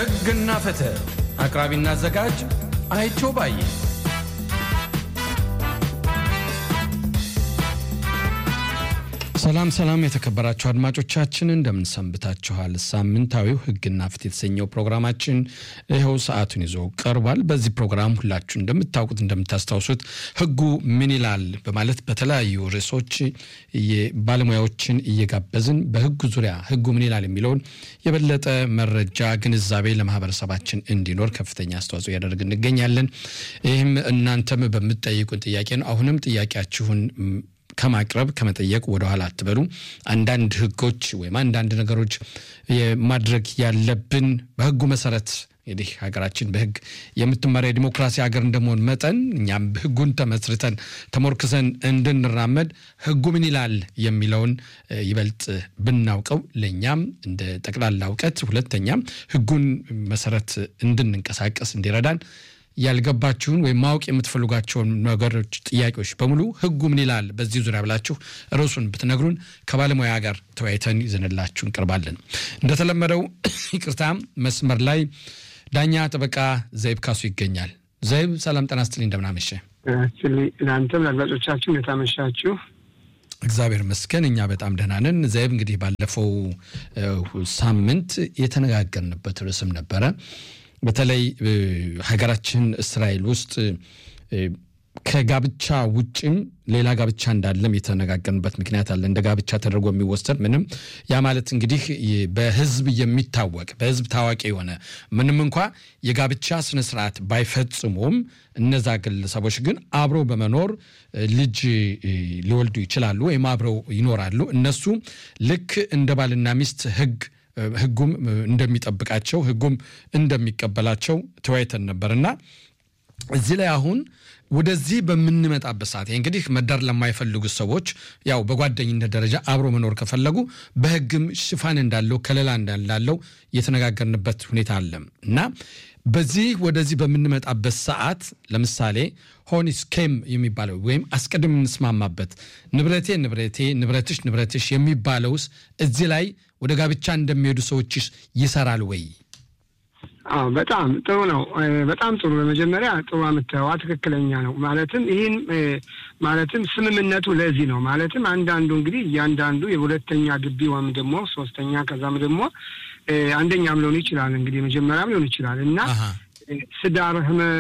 ሕግና ፍትህ አቅራቢና አዘጋጅ አይቸው ባዬ። ሰላም ሰላም፣ የተከበራችሁ አድማጮቻችን እንደምን ሰንብታችኋል? ሳምንታዊው ሕግና ፍትህ የተሰኘው ፕሮግራማችን ይኸው ሰዓቱን ይዞ ቀርቧል። በዚህ ፕሮግራም ሁላችሁ እንደምታውቁት እንደምታስታውሱት ሕጉ ምን ይላል በማለት በተለያዩ ርዕሶች ባለሙያዎችን እየጋበዝን በሕጉ ዙሪያ ሕጉ ምን ይላል የሚለውን የበለጠ መረጃ ግንዛቤ ለማህበረሰባችን እንዲኖር ከፍተኛ አስተዋጽኦ እያደረግ እንገኛለን። ይህም እናንተም በምትጠይቁን ጥያቄ ነው። አሁንም ጥያቄያችሁን ከማቅረብ ከመጠየቅ ወደኋላ አትበሉ። አንዳንድ ህጎች ወይም አንዳንድ ነገሮች ማድረግ ያለብን በህጉ መሰረት እንግዲህ ሀገራችን በህግ የምትመራ የዲሞክራሲ ሀገር እንደመሆን መጠን እኛም ህጉን ተመስርተን ተሞርክሰን እንድንራመድ ህጉ ምን ይላል የሚለውን ይበልጥ ብናውቀው ለእኛም እንደ ጠቅላላ እውቀት፣ ሁለተኛም ህጉን መሰረት እንድንንቀሳቀስ እንዲረዳን ያልገባችሁን ወይም ማወቅ የምትፈልጓቸውን ነገሮች፣ ጥያቄዎች በሙሉ ህጉ ምን ይላል በዚህ ዙሪያ ብላችሁ ርዕሱን ብትነግሩን ከባለሙያ ጋር ተወያይተን ይዘንላችሁ እንቀርባለን። እንደተለመደው ይቅርታ፣ መስመር ላይ ዳኛ ጠበቃ ዘይብ ካሱ ይገኛል። ዘይብ ሰላም ጤና ይስጥልኝ፣ እንደምናመሸ ለአንተም ለአድማጮቻችሁ እንደታመሻችሁ። እግዚአብሔር ይመስገን እኛ በጣም ደህና ነን። ዘይብ እንግዲህ ባለፈው ሳምንት የተነጋገርንበት ርዕስም ነበረ በተለይ ሀገራችን እስራኤል ውስጥ ከጋብቻ ውጭም ሌላ ጋብቻ እንዳለም የተነጋገርንበት ምክንያት አለ። እንደ ጋብቻ ተደርጎ የሚወሰድ ምንም ያ ማለት እንግዲህ በህዝብ የሚታወቅ በህዝብ ታዋቂ የሆነ ምንም እንኳ የጋብቻ ስነስርዓት ባይፈጽሙም እነዛ ግለሰቦች ግን አብረው በመኖር ልጅ ሊወልዱ ይችላሉ ወይም አብረው ይኖራሉ። እነሱ ልክ እንደ ባልና ሚስት ህግ ህጉም እንደሚጠብቃቸው ህጉም እንደሚቀበላቸው ተወያይተን ነበርና እዚህ ላይ አሁን ወደዚህ በምንመጣበት ሰዓት እንግዲህ መዳር ለማይፈልጉት ሰዎች ያው በጓደኝነት ደረጃ አብሮ መኖር ከፈለጉ በህግም ሽፋን እንዳለው ከለላ እንዳለው የተነጋገርንበት ሁኔታ አለ እና በዚህ ወደዚህ በምንመጣበት ሰዓት ለምሳሌ ሆኒስኬም የሚባለው ወይም አስቀድም የምንስማማበት ንብረቴ ንብረቴ ንብረትሽ ንብረትሽ የሚባለውስ እዚህ ላይ ወደ ጋብቻ እንደሚሄዱ ሰዎች ይሰራል ወይ? አዎ በጣም ጥሩ ነው። በጣም ጥሩ። በመጀመሪያ ጥሩ የምታየዋ ትክክለኛ ነው። ማለትም ይህን ማለትም ስምምነቱ ለዚህ ነው። ማለትም አንዳንዱ እንግዲህ እያንዳንዱ የሁለተኛ ግቢ ወይም ደግሞ ሶስተኛ ከዛም ደግሞ አንደኛም ሊሆን ይችላል እንግዲህ የመጀመሪያም ሊሆን ይችላል እና ትዳር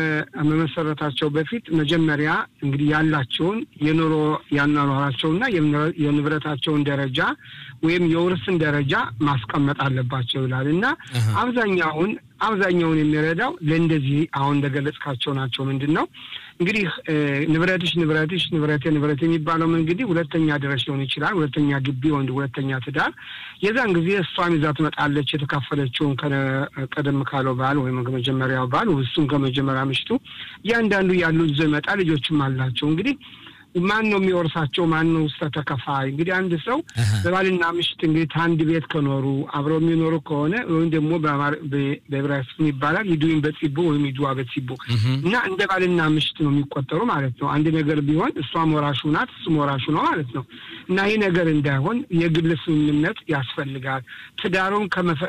መመሰረታቸው በፊት መጀመሪያ እንግዲህ ያላቸውን የኑሮ ያኗኗራቸውና የንብረታቸውን ደረጃ ወይም የውርስን ደረጃ ማስቀመጥ አለባቸው ይላል እና አብዛኛውን አብዛኛውን የሚረዳው ለእንደዚህ አሁን እንደገለጽካቸው ናቸው። ምንድን ነው እንግዲህ ንብረትሽ ንብረትሽ ንብረቴ ንብረት የሚባለው እንግዲህ ሁለተኛ ድረስ ሊሆን ይችላል። ሁለተኛ ግቢ ወንድ ሁለተኛ ትዳር የዛን ጊዜ እሷም ይዛ ትመጣለች የተካፈለችውን ቀደም ካለው ባል ወይም ከመጀመሪያው ባል እሱም ከመጀመሪያ ምሽቱ እያንዳንዱ ያሉ ይዞ ይመጣ ልጆችም አላቸው እንግዲህ ማን ነው የሚወርሳቸው? ማን ነው ውስጥ ተከፋይ? እንግዲህ አንድ ሰው በባልና ምሽት እንግዲህ አንድ ቤት ከኖሩ አብረው የሚኖሩ ከሆነ ወይም ደግሞ በዕብራይስጥ ይባላል ይዱኝ በጺቦ ወይም ይዱዋ በጺቦ እና እንደ ባልና ምሽት ነው የሚቆጠሩ ማለት ነው። አንድ ነገር ቢሆን እሷም ወራሹ ናት፣ እሱም ወራሹ ነው ማለት ነው። እና ይህ ነገር እንዳይሆን የግል ስምምነት ያስፈልጋል። ትዳሩን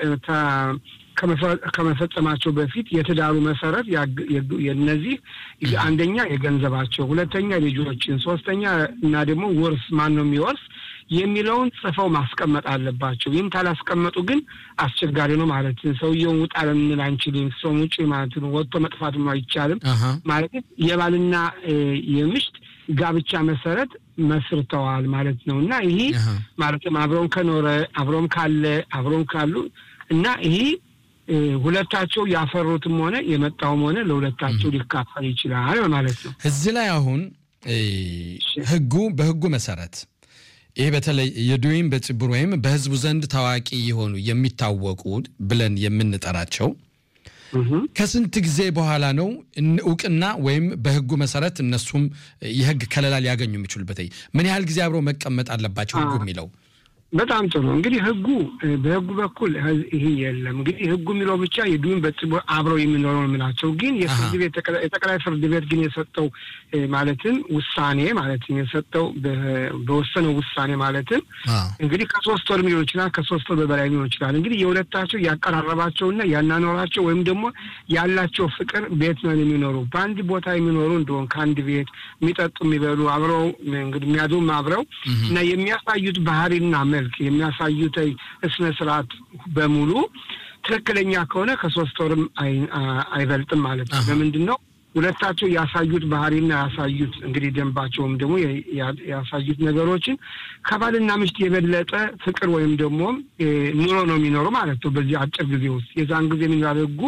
ከመፈጸማቸው በፊት የትዳሩ መሰረት የነዚህ አንደኛ የገንዘባቸው፣ ሁለተኛ ልጆችን፣ ሶስተኛ እና ደግሞ ውርስ ማን ነው የሚወርስ የሚለውን ጽፈው ማስቀመጥ አለባቸው። ይህም ካላስቀመጡ ግን አስቸጋሪ ነው ማለት ሰውየውን ውጣ ልንል አንችልም። ሰውም ውጭ ማለት ነው ወጥቶ መጥፋትም አይቻልም ማለት የባልና የምሽት ጋብቻ መሰረት መስርተዋል ማለት ነው እና ይሄ ማለትም አብረውም ከኖረ አብረውም ካለ አብረውም ካሉ እና ይሄ ሁለታቸው ያፈሩትም ሆነ የመጣውም ሆነ ለሁለታቸው ሊካፈል ይችላል ማለት ነው። እዚህ ላይ አሁን ህጉ በህጉ መሰረት ይህ በተለይ የዱይም በጽቡር ወይም በህዝቡ ዘንድ ታዋቂ የሆኑ የሚታወቁ ብለን የምንጠራቸው ከስንት ጊዜ በኋላ ነው እውቅና ወይም በህጉ መሰረት እነሱም የህግ ከለላ ሊያገኙ የሚችሉበት? ምን ያህል ጊዜ አብረው መቀመጥ አለባቸው ህጉ የሚለው በጣም ጥሩ እንግዲህ ህጉ በህጉ በኩል ይሄ የለም። እንግዲህ ህጉ የሚለው ብቻ የዱን በጽቦ አብረው የሚኖረው የምላቸው ግን የፍርድ ቤት የጠቅላይ ፍርድ ቤት ግን የሰጠው ማለትም ውሳኔ ማለትም የሰጠው በወሰነው ውሳኔ ማለትም እንግዲህ ከሶስት ወር ሊሆን ይችላል፣ ከሶስት ወር በበላይ ሊሆን ይችላል። እንግዲህ የሁለታቸው ያቀራረባቸውና ያናኖራቸው ወይም ደግሞ ያላቸው ፍቅር ቤት ነው የሚኖሩ በአንድ ቦታ የሚኖሩ እንደሆን ከአንድ ቤት የሚጠጡ የሚበሉ አብረው እንግዲህ የሚያድሩም አብረው እና የሚያሳዩት ባህሪና መልክ የሚያሳዩት ስነ ስርዓት በሙሉ ትክክለኛ ከሆነ ከሶስት ወርም አይበልጥም ማለት ነው። ለምንድን ነው ሁለታቸው ያሳዩት ባህሪና ያሳዩት እንግዲህ ደንባቸውም ደግሞ ያሳዩት ነገሮችን ከባልና ምሽት የበለጠ ፍቅር ወይም ደግሞ ኑሮ ነው የሚኖሩ ማለት ነው። በዚህ አጭር ጊዜ ውስጥ የዛን ጊዜ የሚባል ህጉ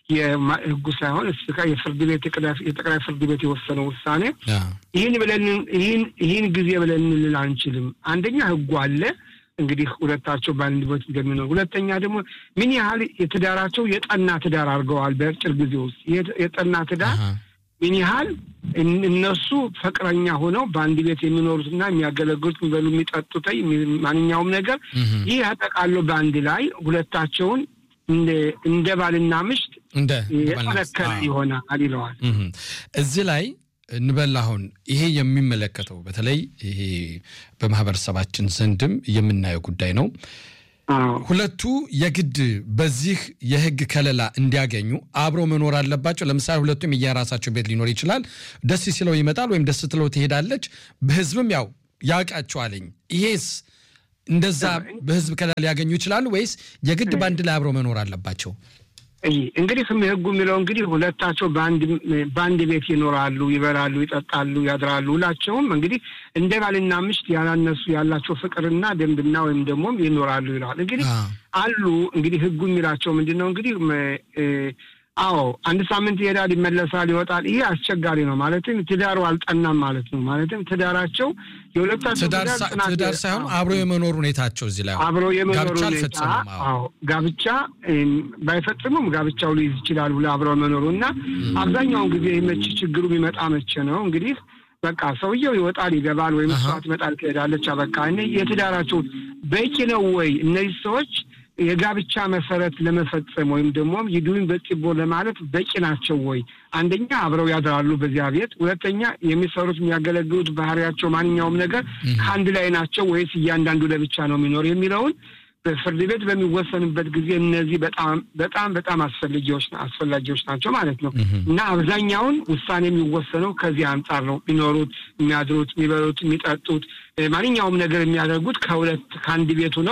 የህጉ ሳይሆን እስካ የፍርድ ቤት የጠቅላይ ፍርድ ቤት የወሰነው ውሳኔ ይህን ብለን ይህን ይህን ጊዜ ብለን እንል አንችልም። አንደኛ ህጉ አለ እንግዲህ ሁለታቸው በአንድ ቤት እንደሚኖር፣ ሁለተኛ ደግሞ ምን ያህል የትዳራቸው የጠና ትዳር አድርገዋል። በአጭር ጊዜ ውስጥ የጠና ትዳር ምን ያህል እነሱ ፍቅረኛ ሆነው በአንድ ቤት የሚኖሩትና የሚያገለግሉት የሚበሉ፣ የሚጠጡት ማንኛውም ነገር ይህ ያጠቃሎ በአንድ ላይ ሁለታቸውን እንደ ባልና ምሽት የጠነከረ ይሆናል ይለዋል። እዚህ ላይ እንበል አሁን ይሄ የሚመለከተው በተለይ ይሄ በማህበረሰባችን ዘንድም የምናየው ጉዳይ ነው። ሁለቱ የግድ በዚህ የህግ ከለላ እንዲያገኙ አብሮ መኖር አለባቸው። ለምሳሌ ሁለቱም የየራሳቸው ቤት ሊኖር ይችላል። ደስ ሲለው ይመጣል ወይም ደስ ትለው ትሄዳለች። በህዝብም ያው ያውቃቸዋለኝ። ይሄስ እንደዛ በህዝብ ከለላ ሊያገኙ ይችላሉ ወይስ የግድ በአንድ ላይ አብሮ መኖር አለባቸው? እንግዲህ ህጉ የሚለው እንግዲህ ሁለታቸው በአንድ ቤት ይኖራሉ፣ ይበላሉ፣ ይጠጣሉ፣ ያድራሉ። ሁላቸውም እንግዲህ እንደ ባልና ምሽት ያላነሱ ያላቸው ፍቅርና ደንብና ወይም ደግሞ ይኖራሉ ይለዋል። እንግዲህ አሉ እንግዲህ ህጉ የሚላቸው ምንድን ነው እንግዲህ አዎ አንድ ሳምንት ይሄዳል፣ ይመለሳል፣ ይወጣል። ይሄ አስቸጋሪ ነው። ማለትም ትዳሩ አልጠናም ማለት ነው። ማለትም ትዳራቸው የሁለታቸው ትዳር ሳይሆን አብሮ የመኖር ሁኔታቸው እዚህ ላይ አብሮ የመኖር ሁኔታ አዎ፣ ጋብቻ ባይፈጽሙም ጋብቻው ሊይዝ ይችላል ብሎ አብሮ መኖሩ እና አብዛኛውን ጊዜ መቼ ችግሩ የሚመጣ መቼ ነው እንግዲህ በቃ ሰውየው ይወጣል ይገባል፣ ወይም እሷ ትመጣል ትሄዳለች። በቃ የትዳራቸው በቂ ነው ወይ እነዚህ ሰዎች የጋብቻ መሰረት ለመፈጸም ወይም ደግሞ ይዱን በጽቦ ለማለት በቂ ናቸው ወይ? አንደኛ አብረው ያድራሉ በዚያ ቤት፣ ሁለተኛ የሚሰሩት የሚያገለግሉት ባህሪያቸው፣ ማንኛውም ነገር ከአንድ ላይ ናቸው ወይስ እያንዳንዱ ለብቻ ነው የሚኖር የሚለውን በፍርድ ቤት በሚወሰንበት ጊዜ እነዚህ በጣም በጣም በጣም አስፈላጊዎች አስፈላጊዎች ናቸው ማለት ነው እና አብዛኛውን ውሳኔ የሚወሰነው ከዚህ አንጻር ነው። የሚኖሩት፣ የሚያድሩት፣ የሚበሉት፣ የሚጠጡት ማንኛውም ነገር የሚያደርጉት ከሁለት ከአንድ ቤቱ ነው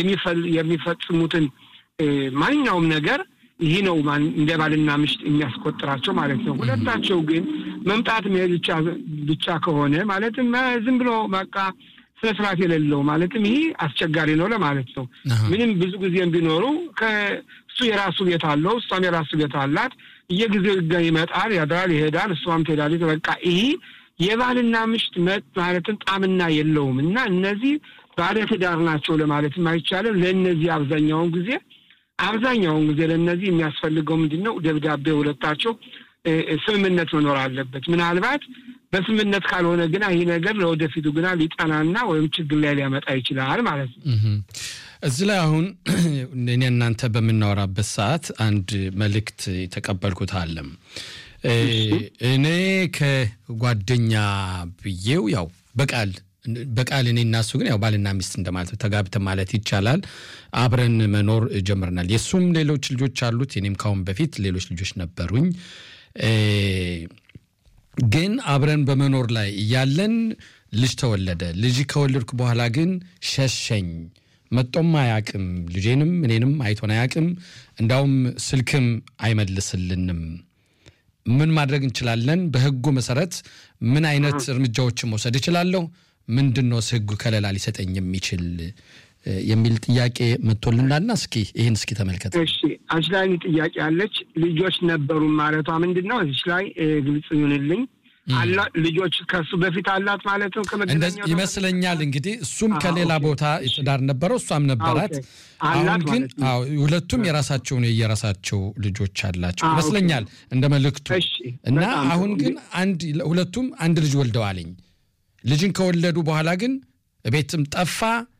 የሚፈጽሙትን ማንኛውም ነገር ይህ ነው እንደ ባልና ምሽት የሚያስቆጥራቸው ማለት ነው። ሁለታቸው ግን መምጣት መሄድ ብቻ ከሆነ ማለትም ዝም ብሎ በቃ ስነ ስርዓት የሌለው ማለትም ይህ አስቸጋሪ ነው ለማለት ነው። ምንም ብዙ ጊዜም ቢኖሩ ከእሱ የራሱ ቤት አለው፣ እሷም የራሱ ቤት አላት። እየጊዜው ይመጣል፣ ያድራል፣ ይሄዳል፣ እሷም ትሄዳለች። በቃ ይህ የባልና ምሽት መጥ ማለትም ጣምና የለውም እና እነዚህ ባለ ትዳር ናቸው ለማለትም አይቻልም። ለእነዚህ አብዛኛውን ጊዜ አብዛኛውን ጊዜ ለእነዚህ የሚያስፈልገው ምንድን ነው? ደብዳቤ ሁለታቸው ስምምነት መኖር አለበት። ምናልባት በስምምነት ካልሆነ ግና ይህ ነገር ለወደፊቱ ግና ሊጠናና ወይም ችግር ላይ ሊያመጣ ይችላል ማለት ነው። እዚህ ላይ አሁን እኔ እናንተ በምናወራበት ሰዓት አንድ መልእክት የተቀበልኩት አለም እኔ ከጓደኛ ብዬው ያው በቃል በቃል እኔ እና እሱ ግን ያው ባልና ሚስት እንደማለት ነው። ተጋብተን ማለት ይቻላል አብረን መኖር ጀምረናል። የእሱም ሌሎች ልጆች አሉት፣ እኔም ካሁን በፊት ሌሎች ልጆች ነበሩኝ። ግን አብረን በመኖር ላይ እያለን ልጅ ተወለደ። ልጅ ከወለድኩ በኋላ ግን ሸሸኝ። መጦም አያቅም፣ ልጄንም እኔንም አይቶን አያቅም። እንዳውም ስልክም አይመልስልንም። ምን ማድረግ እንችላለን? በህጉ መሰረት ምን አይነት እርምጃዎችን መውሰድ እችላለሁ? ምንድን ነው ህጉ ከለላ ሊሰጠኝ የሚችል የሚል ጥያቄ መጥቶልናልና እስኪ ይህን እስኪ ተመልከት። እሺ አንቺ ላይ ጥያቄ አለች። ልጆች ነበሩ ማለቷ ምንድን ነው? እዚች ላይ ግልጽ ይሁንልኝ። ልጆች ከሱ በፊት አላት ማለት ነው ይመስለኛል። እንግዲህ እሱም ከሌላ ቦታ ትዳር ነበረው፣ እሷም ነበራት። አሁን ግን ሁለቱም የራሳቸውን የየራሳቸው ልጆች አላቸው ይመስለኛል እንደ መልእክቱ እና አሁን ግን አንድ ሁለቱም አንድ ልጅ ወልደዋልኝ። ልጅን ከወለዱ በኋላ ግን ቤትም ጠፋ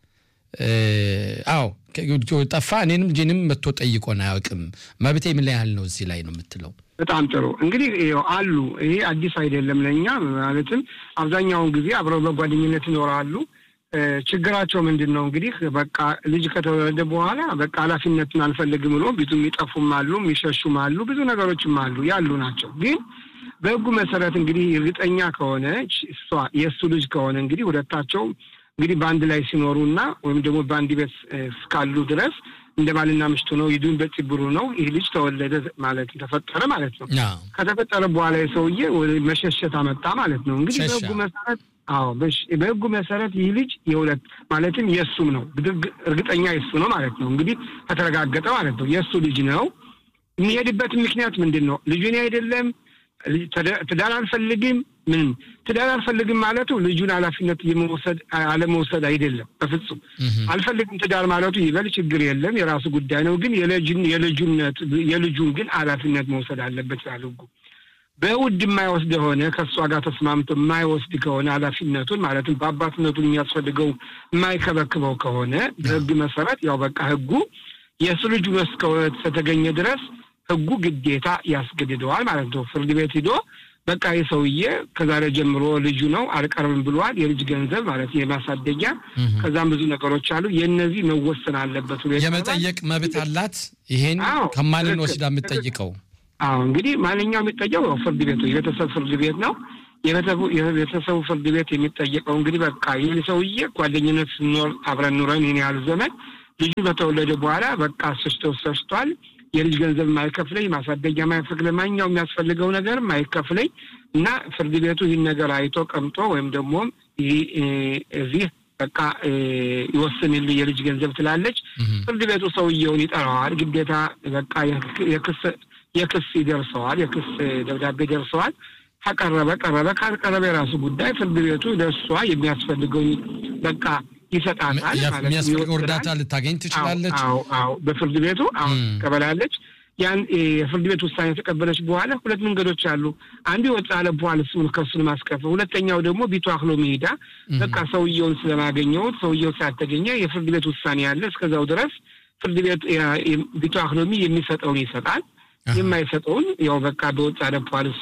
አዎ ጠፋ እኔንም ጂንም መጥቶ ጠይቆን አያውቅም። መብቴ ምን ያህል ነው እዚህ ላይ ነው የምትለው? በጣም ጥሩ እንግዲህ አሉ። ይሄ አዲስ አይደለም ለእኛ ማለትም አብዛኛውን ጊዜ አብረው በጓደኝነት ይኖራሉ። ችግራቸው ምንድን ነው እንግዲህ በቃ ልጅ ከተወለደ በኋላ በቃ ኃላፊነትን አልፈልግም ብሎ ብዙ የሚጠፉም አሉ፣ የሚሸሹም አሉ፣ ብዙ ነገሮችም አሉ ያሉ ናቸው። ግን በሕጉ መሰረት እንግዲህ እርግጠኛ ከሆነች እሷ የእሱ ልጅ ከሆነ እንግዲህ ሁለታቸው እንግዲህ በአንድ ላይ ሲኖሩና ወይም ደግሞ በአንድ ቤት እስካሉ ድረስ እንደ ባልና ምሽቱ ነው። ይዱን በጭብሩ ነው። ይህ ልጅ ተወለደ ማለት ተፈጠረ ማለት ነው። ከተፈጠረ በኋላ የሰውዬ መሸሸት አመጣ ማለት ነው። እንግዲህ በሕጉ መሰረት አዎ በሕጉ መሰረት ይህ ልጅ የሁለት ማለትም የእሱም ነው። እርግጠኛ የእሱ ነው ማለት ነው። እንግዲህ ከተረጋገጠ ማለት ነው የእሱ ልጅ ነው። የሚሄድበት ምክንያት ምንድን ነው? ልጁን አይደለም ትዳር አልፈልግም ምንም ትዳር አልፈልግም ማለቱ ልጁን ኃላፊነት የመውሰድ አለመውሰድ አይደለም። በፍጹም አልፈልግም ትዳር ማለቱ ይበል ችግር የለም የራሱ ጉዳይ ነው። ግን የልጁነት የልጁን ግን ኃላፊነት መውሰድ አለበት ይላል ሕጉ። በውድ የማይወስድ የሆነ ከእሷ ጋር ተስማምቶ የማይወስድ ከሆነ ኃላፊነቱን ማለትም በአባትነቱን የሚያስፈልገው የማይከበክበው ከሆነ በሕግ መሰረት ያው በቃ ሕጉ የእሱ ልጁ እስከተገኘ ድረስ ሕጉ ግዴታ ያስገድደዋል ማለት ነው። ፍርድ ቤት ሂዶ በቃ ይህ ሰውዬ ከዛሬ ጀምሮ ልጁ ነው አልቀርብም ብሏል። የልጅ ገንዘብ ማለት የማሳደጊያ ከዛም ብዙ ነገሮች አሉ። የእነዚህ መወሰን አለበት። የመጠየቅ መብት አላት። ይሄን ከማንን ወስዳ የምትጠይቀው? አዎ እንግዲህ ማንኛው የሚጠየው ፍርድ ቤቱ የቤተሰብ ፍርድ ቤት ነው። የቤተሰቡ ፍርድ ቤት የሚጠየቀው እንግዲህ በቃ ይህ ሰውዬ ጓደኝነት ስኖር አብረን ኑረን ይህን ያህል ዘመን ልጁ በተወለደ በኋላ በቃ ስሽቶ ሰሽቷል የልጅ ገንዘብ የማይከፍለኝ ማሳደጊያ የማይፈቅድ ማንኛው የሚያስፈልገው ነገር የማይከፍለኝ እና ፍርድ ቤቱ ይህን ነገር አይቶ ቀምጦ ወይም ደግሞ እዚህ በቃ ይወስንልኝ የልጅ ገንዘብ ትላለች። ፍርድ ቤቱ ሰውየውን ይጠራዋል። ግዴታ በቃ የክስ ይደርሰዋል፣ የክስ ደብዳቤ ደርሰዋል። ከቀረበ ቀረበ፣ ካልቀረበ የራሱ ጉዳይ። ፍርድ ቤቱ ለእሷ የሚያስፈልገውን በቃ ይሰጣታል። የሚያስፈልገው እርዳታ ልታገኝ ትችላለች። አዎ አዎ፣ በፍርድ ቤቱ አሁን ትቀበላለች። ያን የፍርድ ቤት ውሳኔ የተቀበለች በኋላ ሁለት መንገዶች አሉ። አንዱ የወጣ ለበኋላ እሱን ከሱን ማስከፈል፣ ሁለተኛው ደግሞ ቢቱ አክሎ መሄዳ በቃ ሰውየውን ስለማገኘው ሰውየው ሳያተገኘ የፍርድ ቤት ውሳኔ ያለ እስከዛው ድረስ ፍርድ ቤት ቢቱ አክሎሚ የሚሰጠውን ይሰጣል፣ የማይሰጠውን ያው በቃ በወጣ ለበኋላ እሷ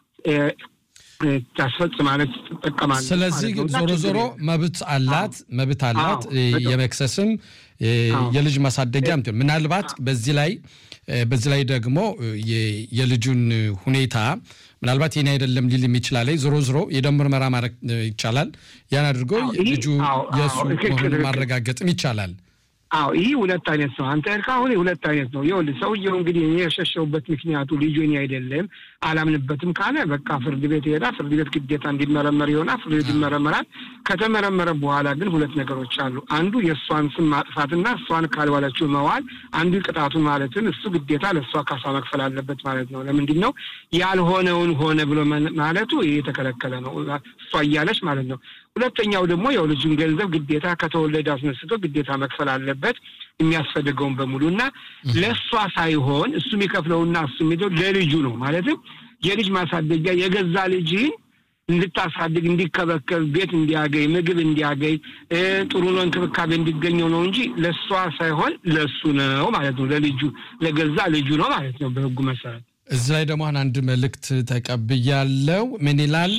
ታስፈጽማለች፣ ትጠቀማለች። ስለዚህ ዞሮ ዞሮ መብት አላት መብት አላት የመክሰስም የልጅ ማሳደጊያም ምናልባት በዚህ ላይ በዚህ ላይ ደግሞ የልጁን ሁኔታ ምናልባት ይህን አይደለም ሊልም ይችላል። ዞሮ ዞሮ የደም ምርመራ ማድረግ ይቻላል። ያን አድርጎ ልጁ የእሱ መሆኑን ማረጋገጥም ይቻላል። አዎ ይህ ሁለት አይነት ነው። አንተ ያልከው አሁን ሁለት አይነት ነው። ይኸውልህ ሰውየው እንግዲህ እኔ የሸሸውበት ምክንያቱ ልጁ እኔ አይደለም አላምንበትም ካለ በቃ ፍርድ ቤት ይሄዳል። ፍርድ ቤት ግዴታ እንዲመረመር ይሆናል። ፍርድ ቤት ይመረመራል። ከተመረመረ በኋላ ግን ሁለት ነገሮች አሉ። አንዱ የእሷን ስም ማጥፋትና እሷን ካልዋለችው መዋል፣ አንዱ ቅጣቱን ማለትም እሱ ግዴታ ለእሷ ካሳ መክፈል አለበት ማለት ነው። ለምንድን ነው ያልሆነውን ሆነ ብሎ ማለቱ ይህ የተከለከለ ነው። እሷ እያለች ማለት ነው። ሁለተኛው ደግሞ ያው ልጁን ገንዘብ ግዴታ ከተወለደ አስነስቶ ግዴታ መክፈል አለበት የሚያስፈልገውን በሙሉ እና ለእሷ ሳይሆን እሱ የሚከፍለውና እሱ የሚለው ለልጁ ነው። ማለትም የልጅ ማሳደጊያ የገዛ ልጅህን እንድታሳድግ እንዲከበከብ፣ ቤት እንዲያገኝ፣ ምግብ እንዲያገኝ፣ ጥሩ ነው እንክብካቤ እንዲገኘው ነው እንጂ ለእሷ ሳይሆን ለእሱ ነው ማለት ነው። ለልጁ ለገዛ ልጁ ነው ማለት ነው በሕጉ መሰረት። እዚህ ላይ ደግሞ አንድ መልእክት ተቀብያለው። ምን ይላል?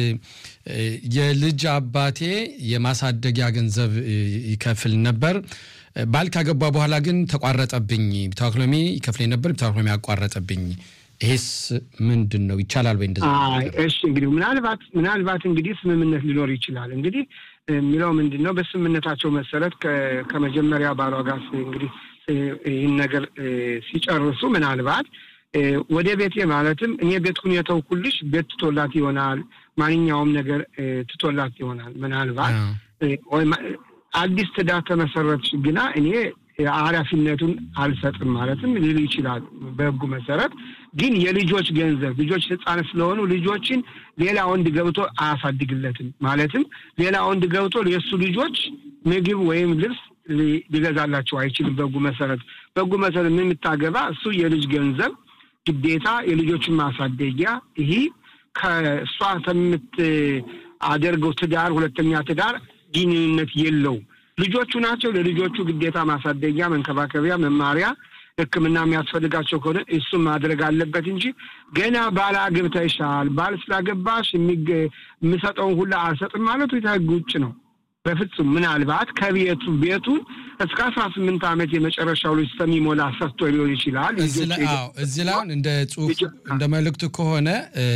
የልጅ አባቴ የማሳደጊያ ገንዘብ ይከፍል ነበር። ባል ካገባ በኋላ ግን ተቋረጠብኝ። ቢታክሎሚ ይከፍለኝ ነበር፣ ቢታክሎሚ ያቋረጠብኝ። ይሄስ ምንድን ነው? ይቻላል ወይ እንደዛ? እሺ እንግዲህ ምናልባት ምናልባት እንግዲህ ስምምነት ሊኖር ይችላል። እንግዲህ የሚለው ምንድን ነው? በስምምነታቸው መሰረት ከመጀመሪያ ባሏ ጋር እንግዲህ ይህን ነገር ሲጨርሱ ምናልባት ወደ ቤቴ ማለትም እኔ ቤቱን የተውኩልሽ ቤት ትቶላት ይሆናል። ማንኛውም ነገር ትቶላት ይሆናል። ምናልባት አዲስ ትዳር ተመሰረትሽ ግና እኔ ኃላፊነቱን አልሰጥም ማለትም ሊሉ ይችላል። በሕጉ መሰረት ግን የልጆች ገንዘብ ልጆች ሕፃን ስለሆኑ ልጆችን ሌላ ወንድ ገብቶ አያሳድግለትም። ማለትም ሌላ ወንድ ገብቶ የእሱ ልጆች ምግብ ወይም ልብስ ሊገዛላቸው አይችልም። በሕጉ መሰረት በሕጉ መሰረት የምታገባ እሱ የልጅ ገንዘብ ግዴታ የልጆችን ማሳደጊያ ይህ ከእሷ ከምታደርገው ትዳር ሁለተኛ ትዳር ግንኙነት የለውም። ልጆቹ ናቸው። ለልጆቹ ግዴታ ማሳደጊያ፣ መንከባከቢያ፣ መማሪያ ሕክምና የሚያስፈልጋቸው ከሆነ እሱም ማድረግ አለበት እንጂ ገና ባል አግብተሻል፣ ባል ስላገባሽ የምሰጠውን ሁላ አልሰጥም ማለቱ ከሕግ ውጭ ነው። በፍጹም ምናልባት ከቤቱ ቤቱን እስከ አስራ ስምንት ዓመት የመጨረሻው ልጅ እስከሚሞላ ሰጥቶ ሊሆን ይችላል። እዚህ ላይ አሁን እንደ ጽሁፍ እንደ መልእክቱ ከሆነ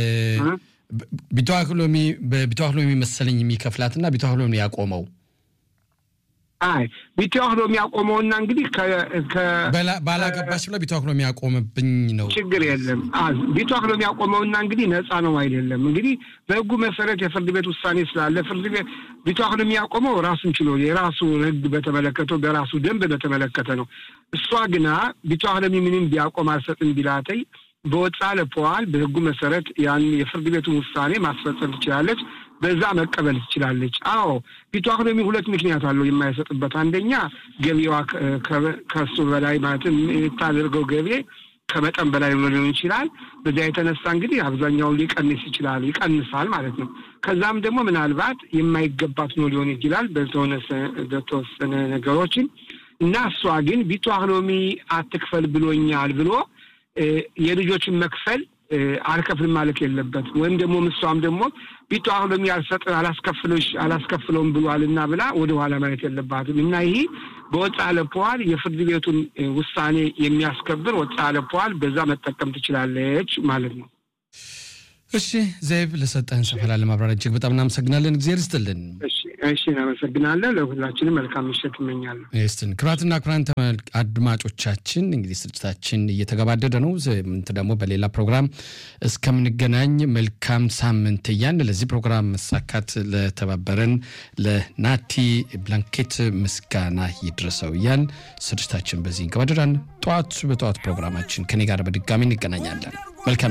ቢተዋክሎሚ በቢተዋክሎሚ መሰለኝ የሚከፍላትና ቢተዋክሎሚ ያቆመው አይ ቢተዋክሎ የሚያቆመውና እንግዲህ ባላገባች ብላ ቢተዋክሎ የሚያቆምብኝ ነው። ችግር የለም። ቢተዋክሎ የሚያቆመውና እንግዲህ ነፃ ነው አይደለም። እንግዲህ በህጉ መሰረት የፍርድ ቤት ውሳኔ ስላለ ፍርድ ቤት ቢተዋክሎ የሚያቆመው ራሱን ችሎ የራሱ ህግ በተመለከተው በራሱ ደንብ በተመለከተ ነው። እሷ ግና ቢተዋክሎ ምንም ቢያቆም አልሰጥም ቢላተይ በወጣ ለፈዋል በህጉ መሰረት ያን የፍርድ ቤቱን ውሳኔ ማስፈጸም ትችላለች። በዛ መቀበል ትችላለች። አዎ ቢተዋክሎሚ ሁለት ምክንያት አለው የማይሰጥበት። አንደኛ ገቢዋ ከሱ በላይ ማለትም የምታደርገው ገቢ ከመጠን በላይ ሊሆን ይችላል። በዚያ የተነሳ እንግዲህ አብዛኛውን ሊቀንስ ይችላል ይቀንሳል ማለት ነው። ከዛም ደግሞ ምናልባት የማይገባት ነው ሊሆን ይችላል በተወሰነ ነገሮችን እና እሷ ግን ቢተዋክሎሚ አትክፈል ብሎኛል ብሎ የልጆችን መክፈል አልከፍልም ማለት የለበት ወይም ደግሞ ምሷም ደግሞ ቢተዋክሎሚ ያልሰጥ አላስከፍሎሽ አላስከፍለውም ብሏልና ብላ ወደ ኋላ ማለት የለባትም እና ይህ በወጣ ለፈዋል የፍርድ ቤቱን ውሳኔ የሚያስከብር ወጣ ለፈዋል በዛ መጠቀም ትችላለች ማለት ነው። እሺ ዘይብ ለሰጠህን ሰፋ ላለ ማብራሪያ እጅግ በጣም እናመሰግናለን። እግዚአብሔር ይስጥልን። እሺ እናመሰግናለን። ለሁላችንም መልካም ምሽት እመኛለሁ። ስትን ክቡራትና ክቡራን አድማጮቻችን እንግዲህ ስርጭታችን እየተገባደደ ነው። ምንት ደግሞ በሌላ ፕሮግራም እስከምንገናኝ መልካም ሳምንት እያን ለዚህ ፕሮግራም መሳካት ለተባበረን ለናቲ ብላንኬት ምስጋና ይድረሰው እያን ስርጭታችን በዚህ እንገባደዳን። ጠዋት በጠዋት ፕሮግራማችን ከኔ ጋር በድጋሚ እንገናኛለን። መልካም